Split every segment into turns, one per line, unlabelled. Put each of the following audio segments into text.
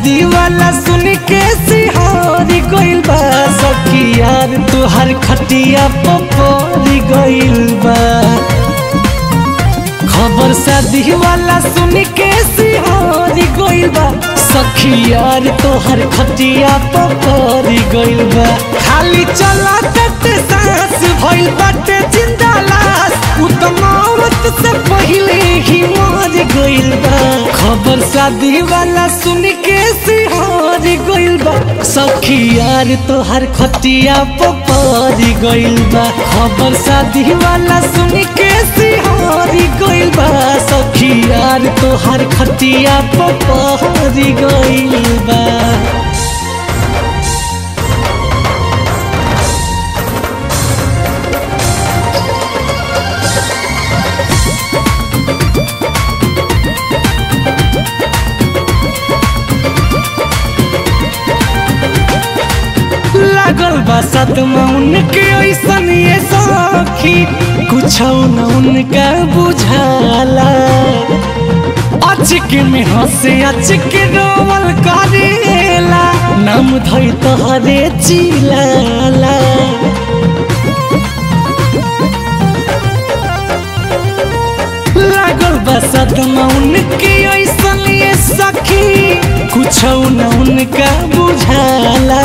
शादी वाला सुन के सिहारी गइल बा सखी यार तुहार खटिया पपोरी गइल बा खबर शादी वाला सुन के सिहारी गइल बा सखी यार तोहर खटिया पपोरी गइल बा खाली चला तट सांस भइल बाटे जिंदा लाश उ त मौत से पहिले ही मर गइल बा खबर शादी वाला सुन के सिहार गइल बा सखी यार तोहर खटिया पपारी गइल बा खबर शादी वाला सुन के सिहार गइल बा सखी यार तोहर खटिया पपारी गइल बा लागल बा सदमा उनके ऐसन ये सखी कुछ न उनका बुझाला अचक में हंसे अचक रोवल करेला नाम धई तोहरे चिलाला लागल बा सदमा उनके ऐसन ये सखी कुछ न उनका बुझाला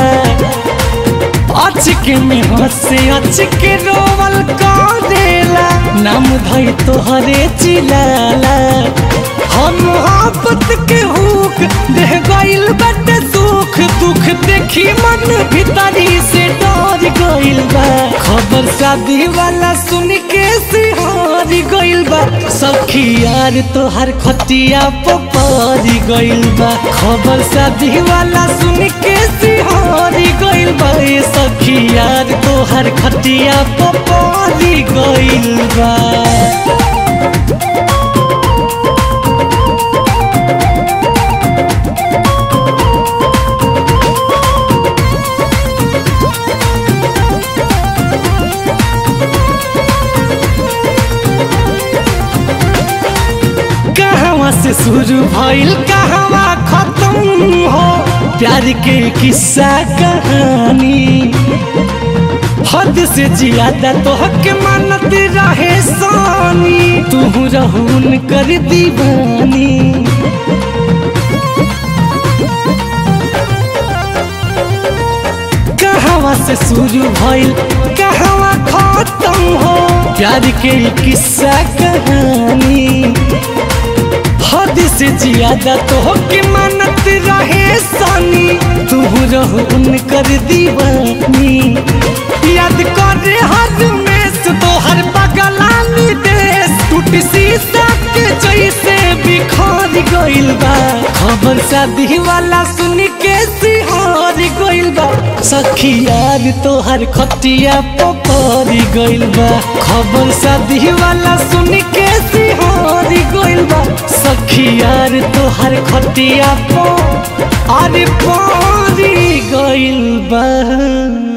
अचक में हंसे अचक रोवल करेला नाम धई तोहरे चिलाला हम मोहब्बत के हुक देह गइल बटे सुख दुख देखी मन भीतरी से डर गइल बा खबर शादी वाला सुन के सिहार गइल बा सखी यार तोहर खटिया पपारी गइल बा खबर शादी वाला सुन के सिहार गइल बा ए सखी यार तोहर खटिया पपारी गइल बा कहवा से शुरू भइल कहवा खत्म हो प्यार के किस्सा कहानी हद से ज्यादा तो हक मानत रहे सानी तू रहून कर दीवानी कहवा से शुरू भइल कहवा खत्म हो प्यार के किस्सा कहानी हद से ज्यादा तो के मानत रहे सानी तू रहो उनकर दीवानी याद कर हर में तो हर पगलानी देश टूट शीशा के जैसे बिखर गइल बा खबर शादी वाला सुन के सिहार गइल बा सखी यार तोहर खटिया पपारी गइल बा खबर शादी वाला सुन के सिहार गइल बा सखी यार तोहर खटिया पो अरे पारी गइल बा